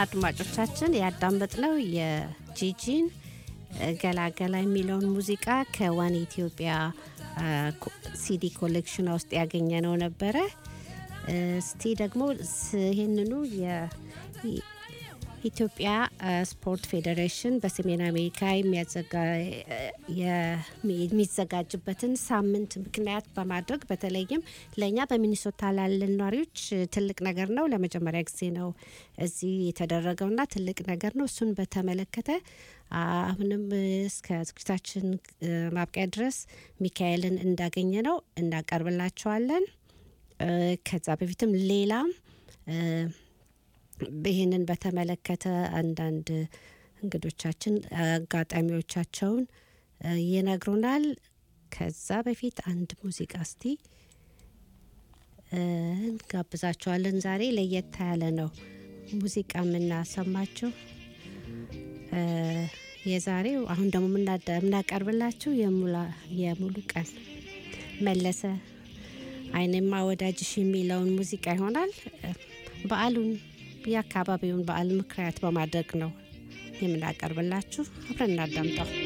አድማጮቻችን ያዳመጥነው የጂጂን ገላገላ የሚለውን ሙዚቃ ከዋን ኢትዮጵያ ሲዲ ኮሌክሽን ውስጥ ያገኘ ነው ነበረ። እስቲ ደግሞ ይህንኑ የኢትዮጵያ ስፖርት ፌዴሬሽን በሰሜን አሜሪካ የሚዘጋጅበትን ሳምንት ምክንያት በማድረግ በተለይም ለእኛ በሚኒሶታ ላለን ነዋሪዎች ትልቅ ነገር ነው። ለመጀመሪያ ጊዜ ነው እዚህ የተደረገውና ትልቅ ነገር ነው። እሱን በተመለከተ አሁንም እስከ ዝግጅታችን ማብቂያ ድረስ ሚካኤልን እንዳገኘ ነው እናቀርብላቸዋለን። ከዛ በፊትም ሌላም ይህንን በተመለከተ አንዳንድ እንግዶቻችን አጋጣሚዎቻቸውን ይነግሩናል። ከዛ በፊት አንድ ሙዚቃ እስቲ እንጋብዛቸዋለን። ዛሬ ለየት ያለ ነው ሙዚቃ የምናሰማቸው። የዛሬው አሁን ደግሞ የምናቀርብላችሁ የሙሉ ቀን መለሰ አይኔማ ወዳጅሽ የሚለውን ሙዚቃ ይሆናል። በዓሉን የአካባቢውን በዓል ምክንያት በማድረግ ነው የምናቀርብላችሁ። አብረን እናዳምጠው።